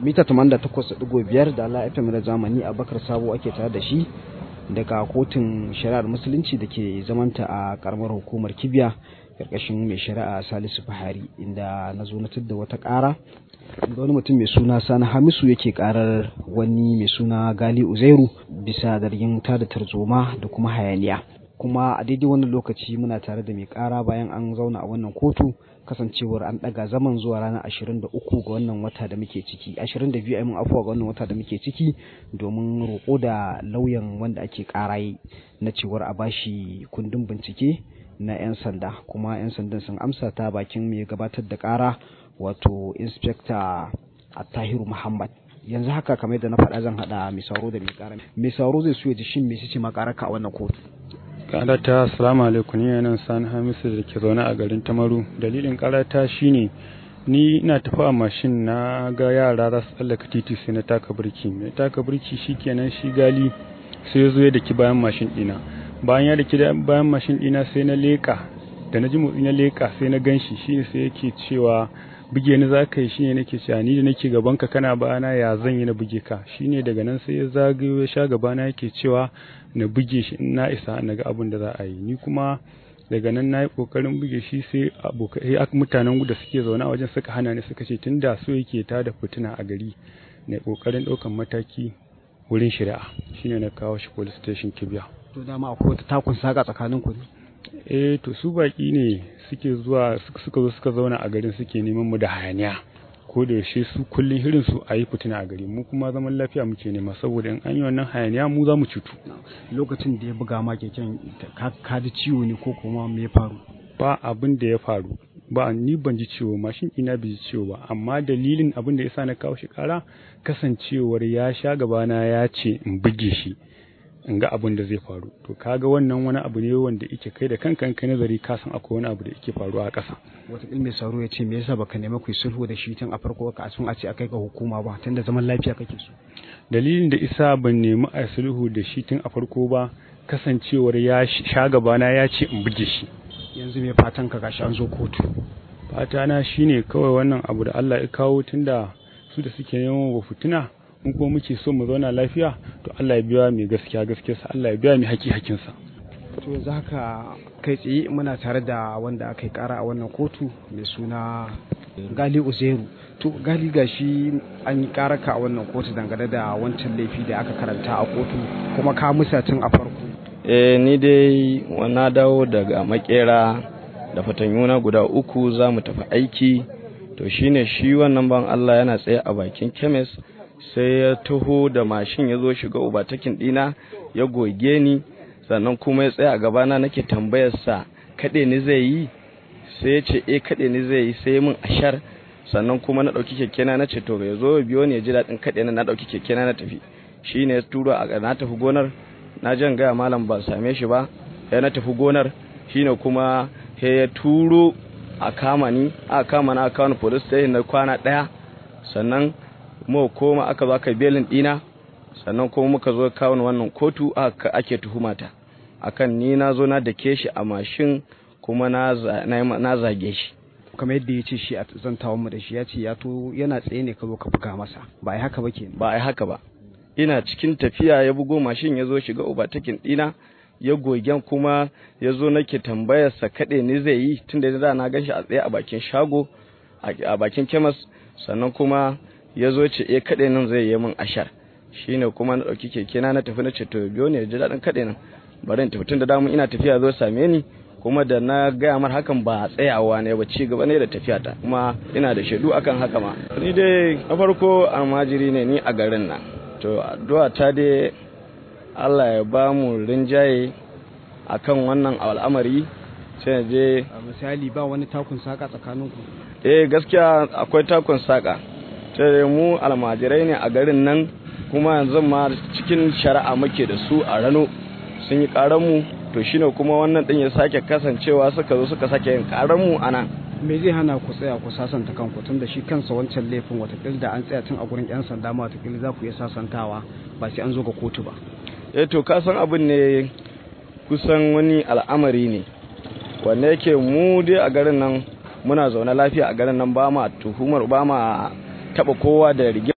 mita 88.5 da Allah FM da zamani a bakar sabo ake tare da shi daga kotun shari'ar musulunci da ke zamanta a karamar hukumar kibiya karkashin mai shari'a salisu fahari inda na zo na da wata kara da wani mutum mai suna sani hamisu yake karar wani mai suna gali uzairu bisa zargin tada tarzoma da kuma hayaniya kuma a daidai wannan lokaci muna tare da mai kara bayan an zauna a wannan kotu kasancewar an daga zaman zuwa ranar 23 ga wannan wata da muke ciki 22 mun afuwa ga wannan wata da muke ciki domin roƙo da lauyan wanda ake karaye na cewar a bashi kundin bincike na 'yan sanda kuma 'yan sandan sun amsa ta bakin mai gabatar da kara wato inspector attahiru muhammad yanzu haka kamar da na faɗa zan haɗa mai sauro da mai ƙara mai sauro zai so ya ji shin me ce ma ƙararka a wannan kotu karata assalamu alaikum ni nan sani hamisu da ke zaune a garin tamaru dalilin karata shine ni ina tafi a mashin na ga yara za su tsallaka titi sai na taka birki mai taka birki shikenan shi gali sai ya zo ya daki bayan mashin dina bayan ya daki bayan mashin dina sai na leka da na ji motsi na leka sai na ganshi shine sai yake cewa buge ni za ka yi shine nake cewa ni da nake gaban ka kana bayana ya zan yi na buge ka shine daga nan sai ya zagayo ya sha gabana yake cewa na buge shi in na isa na ga abin da za a yi ni kuma daga nan na yi kokarin buge shi sai abokai mutanen da suke zaune a wajen suka hana ni suka ce tunda so yake ta da fitina a gari na kokarin ɗaukan mataki wurin shari'a shine na kawo shi police station kibiya to dama akwai wata takun saka tsakanin ku eh to su baki ne suke zuwa suka zo suka zauna a garin suke neman mu da hayaniya ko da yaushe su kullun hirin su a yi fitina a gari mu kuma zaman lafiya muke nema saboda in an yi wannan hayaniya mu za mu cutu lokacin da ya buga ma keken ka ji ciwo ne ko kuma me ya faru ba abin da ya faru ba ni ban ji ciwo mashin ina bai ji ciwo ba amma dalilin abin da yasa na kawo shi kara kasancewar ya sha gabana ya ce in buge shi in ga abin da zai faru to kaga wannan wani abu ne wanda yake kai da kankan kai nazari ka san akwai wani abu da yake faruwa a ƙasa wata mai sauro ya ce me yasa baka nemi ku sulhu da shi tun a farko ka sun a ce akai ga hukuma ba tunda zaman lafiya kake so dalilin da isa ban nemi a sulhu da shi tun a farko ba kasancewar ya sha gabana ya ce in buge shi yanzu me fatan ka gashi an zo kotu fata na shine kawai wannan abu da Allah ya kawo tunda su da suke neman wa fitina in kuma muke so mu zauna lafiya to Allah ya biya mai gaskiya gaskiyarsa Allah ya biya mai haƙi hakinsa to yanzu haka kai tsaye muna tare da wanda aka yi kara a wannan kotu mai suna gali uzeru to gali gashi an yi karaka a wannan kotu dangane da wancan laifi da aka karanta a kotu kuma ka musa tun a farko eh ni dai na dawo daga makera da fatanyuna guda uku za mu tafi aiki to shine shi wannan ban Allah yana tsaye a bakin kemis sai ya taho da mashin ya zo shiga ubatakin dina ya goge ni sannan kuma ya tsaya a gabana nake tambayarsa kaɗe ni zai yi sai ya ce eh kaɗe ni zai yi sai mun ashar sannan kuma na ɗauki kekena na ce to ya zo biyo ne ya ji daɗin kaɗe na na ɗauki kekena na tafi shi ne ya turo a na tafi gonar na jan gaya malam ba same shi ba ya na tafi gonar shi ne kuma ya turo a kama ni a kama na kawo police station na kwana ɗaya sannan mu koma aka zo aka belin dina sannan kuma muka zo kawo wannan kotu aka ake tuhumata akan ni na zo na dake shi a mashin kuma na na zage shi kamar yadda ya ce shi a zantawan mu da shi ya ce ya to yana tsaye ne ka zo ka buga masa ba ai haka ba ke ba ai haka ba ina cikin tafiya ya bugo mashin ya zo shiga ubatakin dina ya gogen kuma ya zo nake tambayarsa kaɗe ni zai yi tunda da na gan shi a tsaye a bakin shago a bakin kemas sannan kuma ya zo ce eh kaɗe nan zai yi min ashar shine kuma na ɗauki keke na na tafi na ce to biyo ne ji daɗin kaɗe nan bari in tafi tun da damu ina tafiya zo same ni kuma da na gaya mar hakan ba tsayawa ne ba ci gaba ne da tafiya ta kuma ina da shaidu akan haka ma ni dai na farko almajiri ne ni a garin nan to addu'a ta dai Allah ya ba mu rinjaye akan wannan al'amari sai je misali ba wani takun saka tsakaninku eh gaskiya akwai takun saka sai mu almajirai ne a garin nan kuma yanzu ma cikin shari'a muke da su a rano sun yi mu to shine kuma wannan din ya sake kasancewa suka zo suka sake yin mu a nan me zai hana ku tsaya ku sasanta kanku tun da shi kansa wancan laifin watakila da an tsaya tun a gurin yan sanda ma watakila za ku iya sasantawa ba sai an zo ga kotu ba eh to ka san abin ne kusan wani al'amari ne wanda yake mu dai a garin nan muna zaune lafiya a garin nan ba ma tuhumar ba ma taba kowa da rigima